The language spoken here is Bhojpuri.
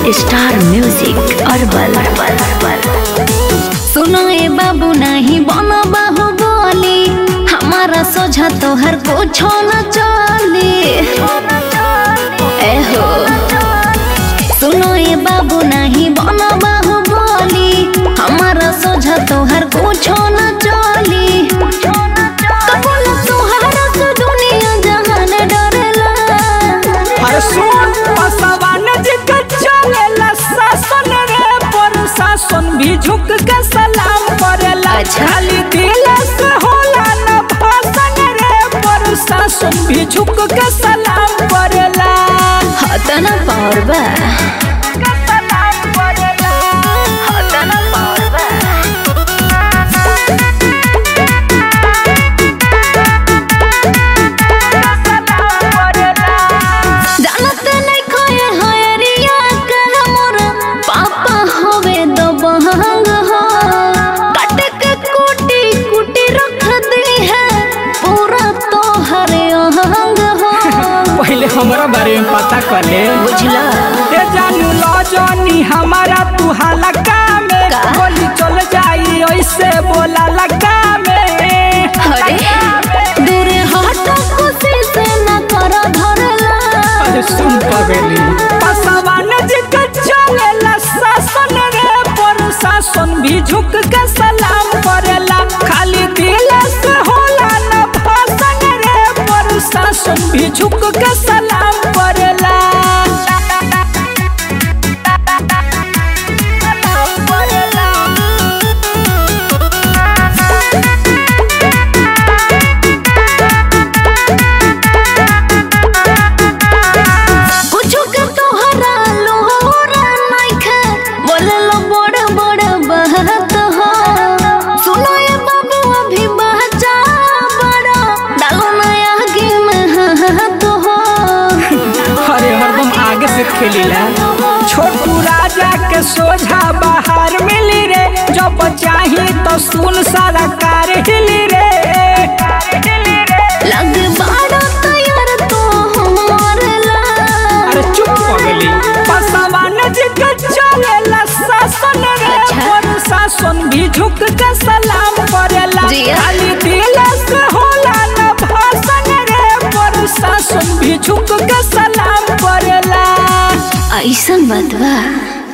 स्टार म्यूजिक अरबल सुनो ए बाबू नहीं बनो बाहु बोली हमारा सोझा तोहर कुछो न चली एहो सुनो ए बाबू नहीं बनो बाहु बोली हमारा सोझा तोहर कुछो न चली कबूल तोहरा से दुनिया जहान डरेला अरे सुन पसवान जी के चलेला शासन रे प्रशासन भी झुक के सलाम करेला अच्छा। खाली दिल से होला न भाषण रे प्रशासन भी झुक के सलाम करेला हतन पावर बा सलाम करेला हतन पावर बा सलाम करेला जानत नहीं खोए हयरिया के हमर पापा होवे दो बहंग हो काट के कुटी कुटी रख दी है पूरा तो हरे अहंग हो पहले हमरा बारे में पता कर ले बुझला ए जानू लो जानी हमारा तू हलका में का? गोली चल जाई ऐसे बोला लगा में अरे दूर हट खुशी से न कर धरला अरे सुन पवेली पसवान जी के चलेला शासन रे प्रशासन भी झुक के सलाम करेला खाली दिल से होला न भाषण रे प्रशासन भी झुक के सलाम करेला सलाम करेला कुछ के तोहरा लोहरा नइखे बोले लो बड़ बड़ बात हो सुनो ये बाबू अभी बच्चा बड़ा डालो नया गेम हाथ हो अरे हरदम आगे से खेलीला छोटू राजा के सोझा बाहर मिली रे जब चाही तो सुन सारा कार हिली रे लग बड़ा तैयार तो हमारला अरे चुप हो गली पसवान जी के चलेला शासन रे अच्छा। प्रशासन भी झुक के सलाम करेला जिया। खाली दिल से होला न भाषण रे प्रशासन भी झुक के सलाम करेला ऐसन बात बा